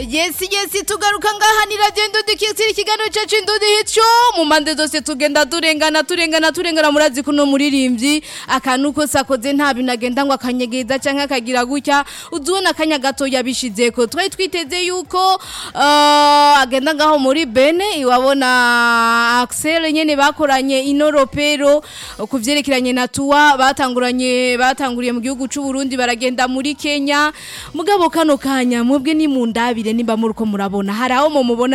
Yesi yesi tugaruka ngaha ni radio Ndundi kiri ikiganiro cacu Ndundi hico mu mpande zose tugenda turengana turengana turengana murazi kuno muririmbyi akantu ko sakoze nta bintu agenda ngo akanyegeza canke akagira gutya uzubona akanya gato yabishizeko twari twiteze yuko uh, agenda ngaho muri Bene iwabona Axel nyene bakoranye inoropero kuvyerekeranye na tuwa batanguranye batanguriye mu gihugu c'u Burundi baragenda muri Kenya mugabo kano kanya mwebwe ni mundabire nimba muri ko murabona hari aho mumubona